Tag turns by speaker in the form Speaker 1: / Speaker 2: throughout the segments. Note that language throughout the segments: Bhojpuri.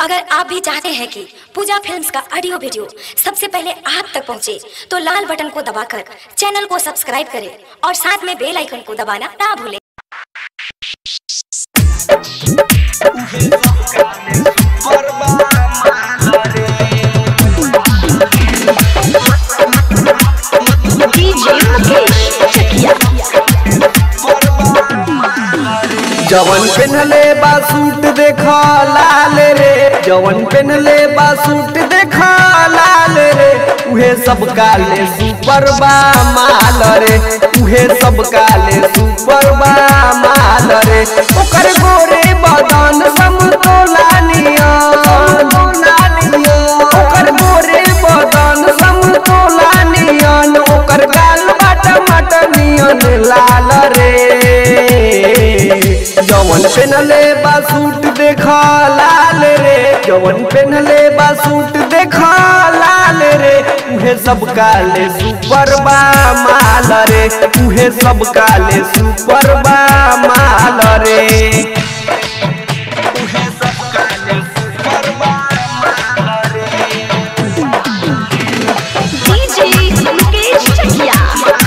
Speaker 1: अगर आप भी चाहते हैं कि पूजा फिल्म्स का ऑडियो वीडियो सबसे पहले आप तक पहुंचे, तो लाल बटन को दबाकर चैनल को सब्सक्राइब करें और साथ में बेल आइकन को दबाना ना भूलें
Speaker 2: जवन पेनहले बा सूट देखा लाल रे जवन पेनहले बा सूट देखा लाल रे उहे सब काले सुपर बा माल रे उहे सब काले सुपर बा माल रे ओकर गोरे बदन समतोला नियन ओकर गोरे बदन समतोला नियन ओकर गाल बाट मट नियन लाल रे जवन पेनले बा सूट देखा लाल रे जवन पेनले बा सूट देखा लाल रे उहे सब काले सुपर बा माल रे उहे सब काले सुपर बा माल रे उहे सब काले सुपर बा माल रे
Speaker 3: DJ मुकेश चकिया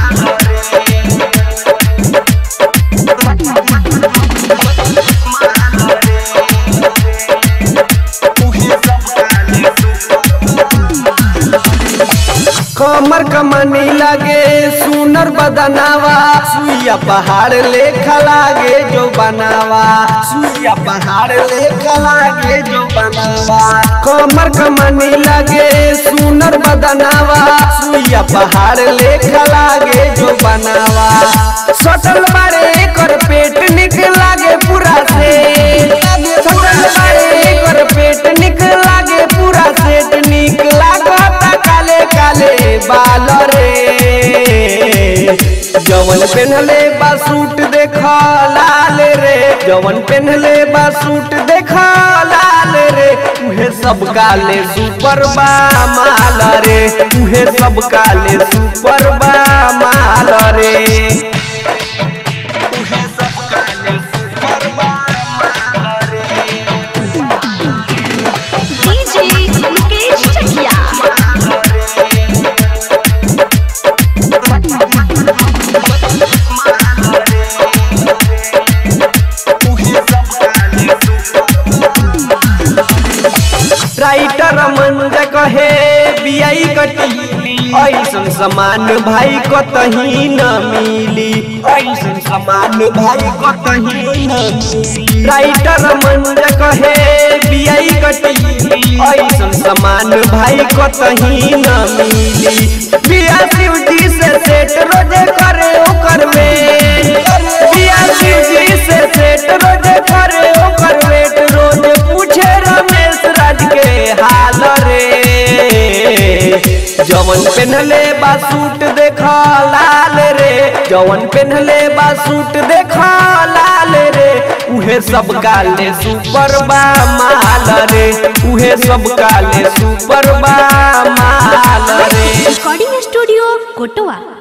Speaker 2: कमर कमनी लागे सुनर बदनावा सुइया पहाड़ लेखा लागे जो बनावा सुइया पहाड़ लेखा लागे जो बनावा कमर कमनी लागे सुनर बदनावा सुइया पहाड़ लेखा लागे जो बनावा सटल बारे कर पेट निक लागे पूरा से सटल बारे कर पेट निक लागे पूरा सेट निक लागता काले काले बाल रे जवन पेनहले बा सूट देखा लाल रे जवन पेनहले बा सूट देखा लाल रे उहे सब काले सुपर बा माल रे उहे सब काले सुपर बा माल रे उहे सब काले सुपर बा माल रे
Speaker 3: DJ मुकेश चकिया
Speaker 2: राइटर मंज कहे बियाई कटी ऐसन समान भाई कतही न मिली ऐसन समान भाई कतही न मिली राइटर मंज कहे बियाई कटी ऐसन समान भाई कतही न मिली बिया शिव जी से सेट रोजे करे ओकर में बिया शिव जी से सेट रोजे करे ओकर वेट रोज पूछे रमेश राज के हाल रे जवन पेनहले बा सूट देखा लाल रे जवन पेनहले बा सूट देखा लाल रे उहे सब काले सुपर बा माल रे उहे सब काले सुपर बा माल रे
Speaker 3: रिकॉर्डिंग स्टूडियो कोटवा